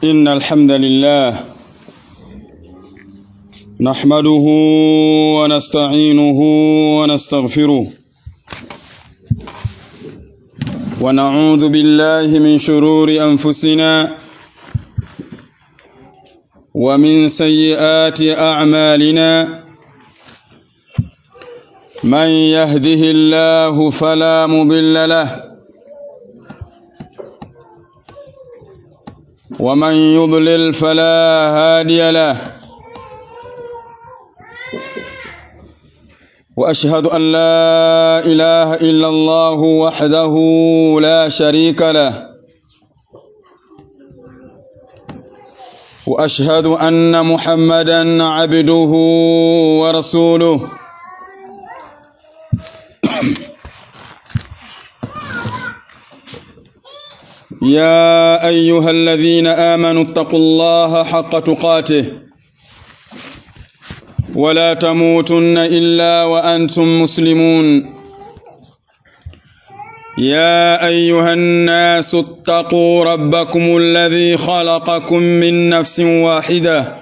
إن الحمد لله نحمده ونستعينه ونستغفره ونعوذ بالله من شرور أنفسنا ومن سيئات أعمالنا من يهده الله فلا مضل له ومن يضلل فلا هادي له واشهد ان لا اله الا الله وحده لا شريك له واشهد ان محمدا عبده ورسوله يا ايها الذين امنوا اتقوا الله حق تقاته ولا تموتن الا وانتم مسلمون يا ايها الناس اتقوا ربكم الذي خلقكم من نفس واحده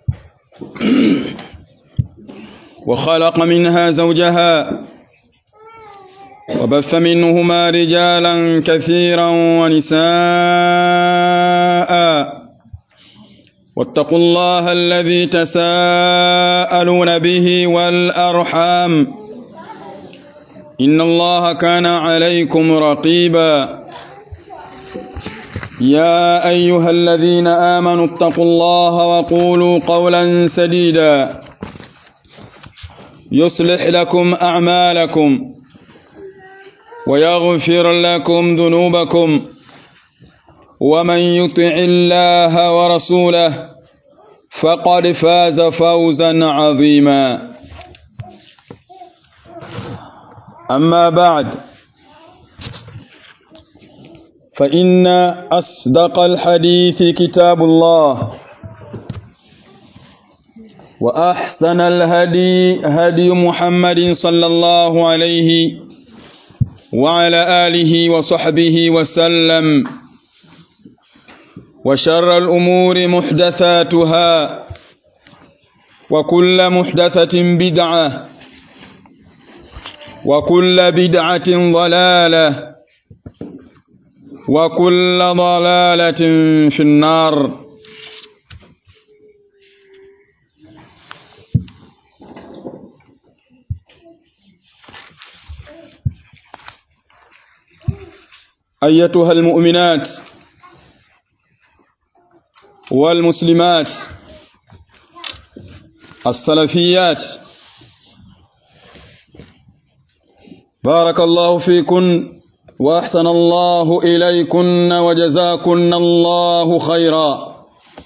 وخلق منها زوجها وبث منهما رجالا كثيرا ونساء واتقوا الله الذي تساءلون به والأرحام إن الله كان عليكم رقيبا يا أيها الذين آمنوا اتقوا الله وقولوا قولا سديدا يصلح لكم أعمالكم ويغفر لكم ذنوبكم ومن يطع الله ورسوله فقد فاز فوزا عظيما أما بعد فإن أصدق الحديث كتاب الله وأحسن الهدي هدي محمد صلى الله عليه وعلى آله وصحبه وسلم وشر الأمور محدثاتها وكل محدثة بدعة وكل بدعة ضلالة وكل ضلالة في النار أيتها المؤمنات والمسلمات السلفيات بارك الله فيكن وأحسن الله إليكن وجزاكن الله خيرا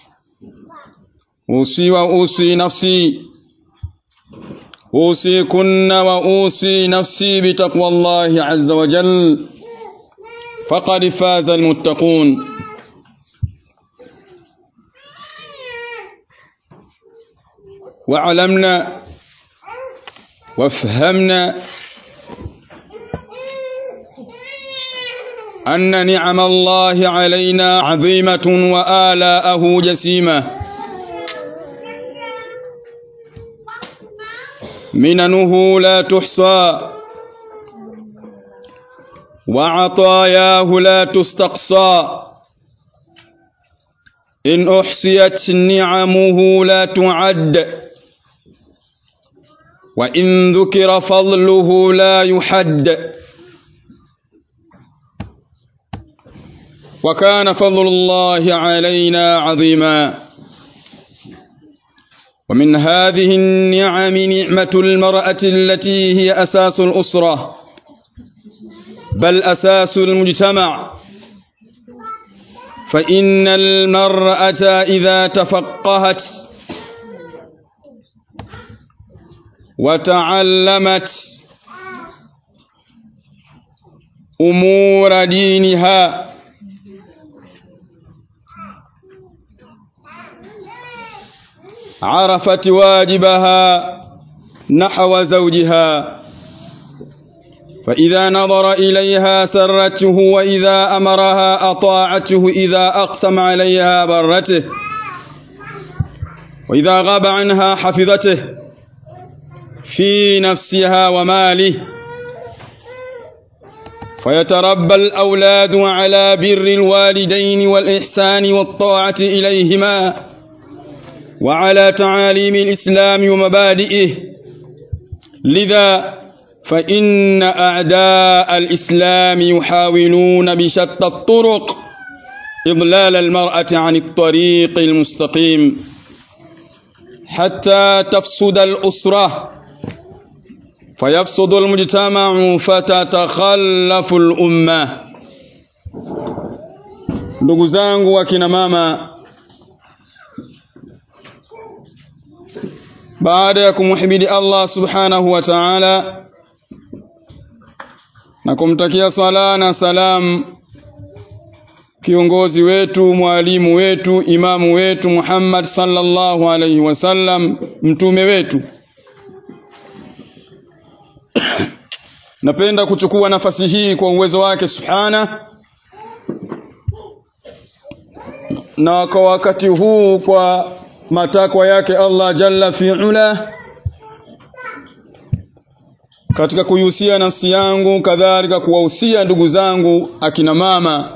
أوصي وأوصي نفسي أوصيكن وأوصي نفسي بتقوى الله عز وجل فقد فاز المتقون وعلمنا وافهمنا أن نعم الله علينا عظيمة وآلاءه جسيمة مننه لا تحصى وعطاياه لا تستقصى إن أحصيت نعمه لا تعد وإن ذكر فضله لا يحد وكان فضل الله علينا عظيما ومن هذه النعم نعمة المرأة التي هي أساس الأسرة بل أساس المجتمع فإن المرأة إذا تفقهت وتعلمت أمور دينها عرفت واجبها نحو زوجها فإذا نظر إليها سرته وإذا أمرها أطاعته إذا أقسم عليها برته وإذا غاب عنها حفظته في نفسها وماله فيتربى الأولاد على بر الوالدين والإحسان والطاعة إليهما وعلى تعاليم الإسلام ومبادئه لذا فإن أعداء الإسلام يحاولون بشتى الطرق إضلال المرأة عن الطريق المستقيم حتى تفسد الأسرة فيفسد المجتمع فتتخلف الأمة ndugu zangu wakina mama baada ya kumhimidi Allah subhanahu wa ta'ala na kumtakia sala na salam kiongozi wetu mwalimu wetu imamu wetu Muhammad sallallahu alaihi wasallam mtume wetu napenda kuchukua nafasi hii kwa uwezo wake subhana na kwa wakati huu kwa matakwa yake Allah jalla fi'ala katika kuihusia nafsi yangu kadhalika kuwahusia ndugu zangu akina mama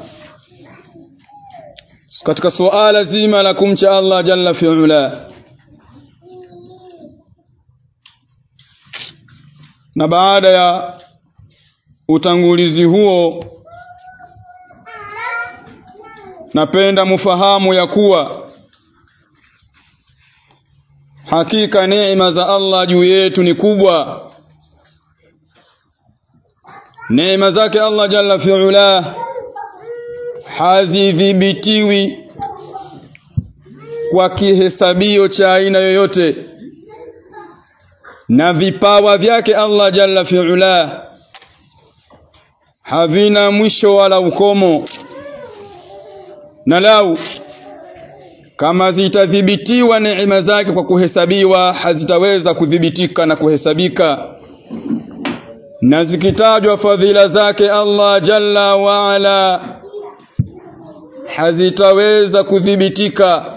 katika suala zima la kumcha Allah jalla fi'ala na baada ya utangulizi huo napenda mufahamu ya kuwa hakika neema za Allah juu yetu ni kubwa neema zake Allah jalla fi'ala hazidhibitiwi kwa kihesabio cha aina yoyote na vipawa vyake Allah jalla fi'ala havina mwisho wala ukomo na lau kama zitadhibitiwa neema zake kwa kuhesabiwa hazitaweza kudhibitika na kuhesabika na zikitajwa fadhila zake Allah jalla wa ala hazitaweza kudhibitika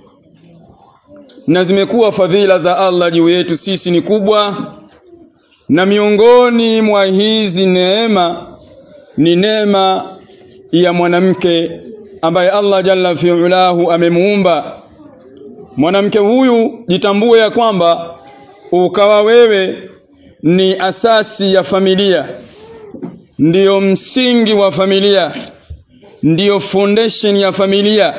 na zimekuwa fadhila za Allah juu yetu sisi ni kubwa na miongoni mwa hizi neema ni neema ya mwanamke ambaye Allah jalla fi'ulahu amemuumba mwanamke huyu jitambue ya kwamba ukawa wewe ni asasi ya familia ndiyo msingi wa familia ndiyo foundation ya familia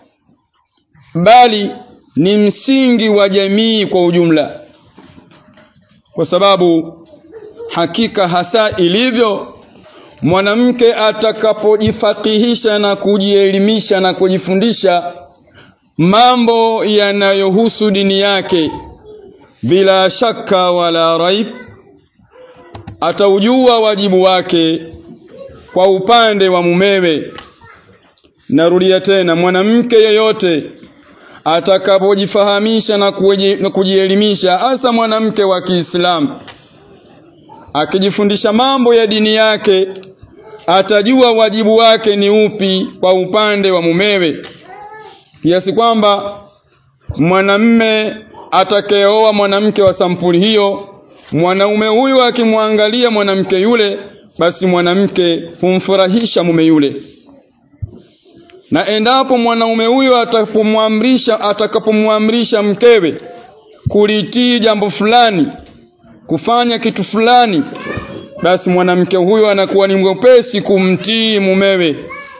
bali ni msingi wa jamii kwa ujumla kwa sababu hakika hasa ilivyo mwanamke atakapojifakihisha na kujielimisha na kujifundisha mambo yanayohusu dini yake bila shaka wala raib ataujua wajibu wake kwa upande wa mumewe narudia tena mwanamke yeyote atakapojifahamisha na kujielimisha hasa mwanamke wa Kiislamu akijifundisha mambo ya dini yake atajua wajibu wake ni upi kwa upande wa mumewe kiasi kwamba mwanamme atakayeoa mwanamke wa sampuli hiyo mwanaume huyu akimwangalia mwanamke yule basi mwanamke humfurahisha mume yule na endapo mwanaume huyo atapomwamrisha atakapomwamrisha mkewe kulitii jambo fulani kufanya kitu fulani basi mwanamke huyo anakuwa ni mwepesi kumtii mumewe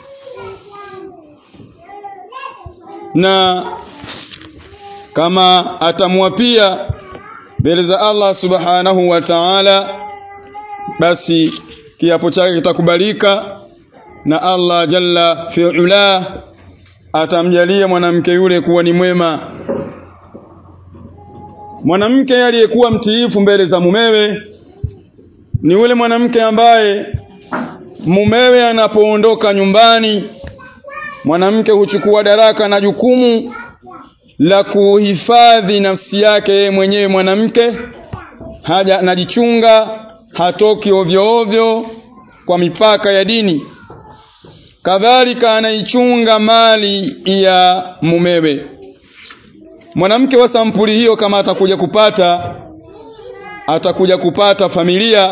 na kama atamwapia mbele za Allah subhanahu wa ta'ala basi kiapo chake kitakubalika na Allah jalla fi'ala atamjalia mwanamke yule kuwa ni mwema mwanamke aliyekuwa mtiifu mbele za mumewe ni yule mwanamke ambaye mumewe anapoondoka nyumbani mwanamke huchukua daraka na jukumu la kuhifadhi nafsi yake mwenyewe mwanamke haja anajichunga hatoki ovyo ovyo kwa mipaka ya dini kadhalika anaichunga mali ya mumewe mwanamke wa sampuli hiyo kama atakuja kupata atakuja kupata familia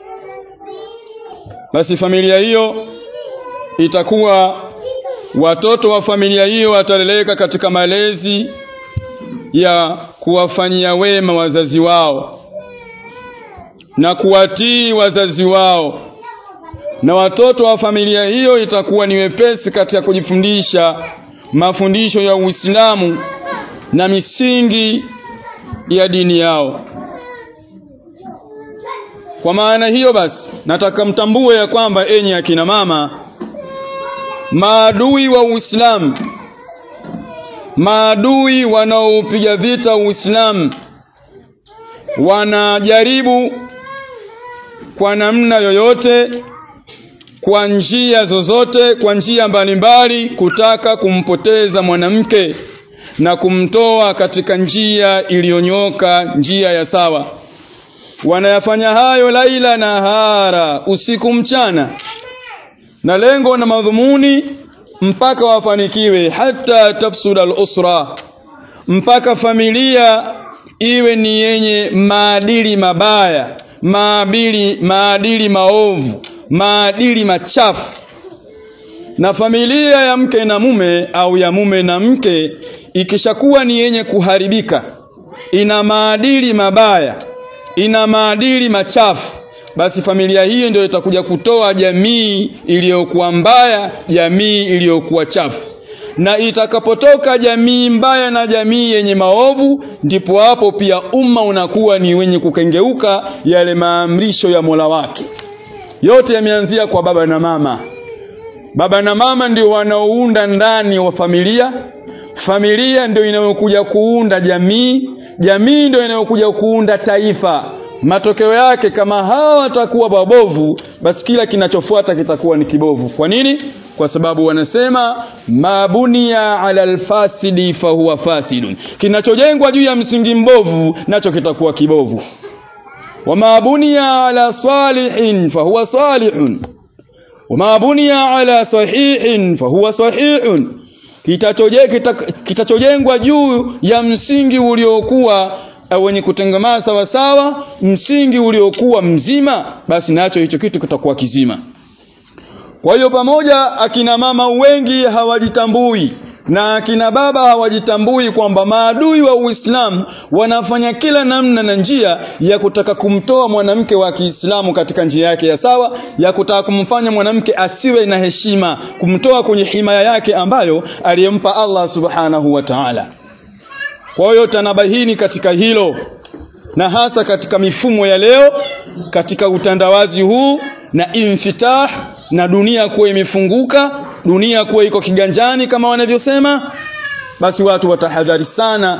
basi familia hiyo itakuwa watoto wa familia hiyo wataleleka katika malezi ya kuwafanyia wema wazazi wao na kuwatii wazazi wao na watoto wa familia hiyo itakuwa ni wepesi katika kujifundisha mafundisho ya Uislamu na misingi ya dini yao kwa maana hiyo basi nataka mtambue ya kwamba enyi akina mama maadui wa Uislamu maadui wanaopiga vita Uislamu wanajaribu kwa namna yoyote kwa njia zozote kwa njia mbalimbali kutaka kumpoteza mwanamke na kumtoa katika njia iliyonyoka njia ya sawa wanayafanya hayo laila na hara usiku mchana na lengo na madhumuni mpaka wafanikiwe hata tafsuda al-usra mpaka familia iwe ni yenye maadili mabaya maadili maadili maovu maadili machafu na familia ya mke na mume au ya mume na mke ikishakuwa ni yenye kuharibika ina maadili mabaya ina maadili machafu basi familia hiyo ndio itakuja kutoa jamii iliyokuwa mbaya jamii iliyokuwa chafu na itakapotoka jamii mbaya na jamii yenye maovu ndipo hapo pia umma unakuwa ni wenye kukengeuka yale maamrisho ya Mola wake yote yameanzia kwa baba na mama baba na mama ndio wanaounda ndani wa familia familia ndio inayokuja kuunda jamii jamii ndio inayokuja kuunda taifa matokeo yake kama hawa watakuwa wabovu basi kila kinachofuata kitakuwa ni kibovu kwa nini kwa sababu wanasema mabunia ala alfasidi fahuwa fasidun kinachojengwa juu ya msingi mbovu nacho kitakuwa kibovu wama bunia ala salihin fahuwa salihun wama bunia ala sahihin fahuwa sahihun kitachojengwa juu ya msingi uliokuwa wenye kutengemaa sawa sawa msingi uliokuwa mzima basi nacho hicho kitu kitakuwa kizima kwa hiyo pamoja akina mama wengi hawajitambui na akina baba hawajitambui kwamba maadui wa Uislamu wanafanya kila namna na njia ya kutaka kumtoa mwanamke wa Kiislamu katika njia yake ya sawa ya kutaka kumfanya mwanamke asiwe na heshima kumtoa kwenye himaya yake ambayo aliyempa Allah Subhanahu wa Ta'ala kwa hiyo tanabahini katika hilo na hasa katika mifumo ya leo katika utandawazi huu na infitah na dunia kuwa imefunguka dunia kuwa iko kiganjani kama wanavyosema basi watu watahadhari sana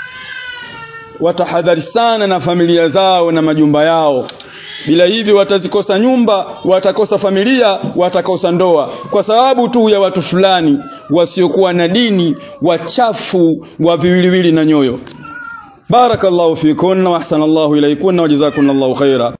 watahadhari sana na familia zao na majumba yao bila hivyo watazikosa nyumba watakosa familia watakosa ndoa kwa sababu tu ya watu fulani wasiokuwa na dini wachafu wa viwiliwili na nyoyo barakallahu fikunna wa ahsanallahu ilaykunna wa jazakumullahu khaira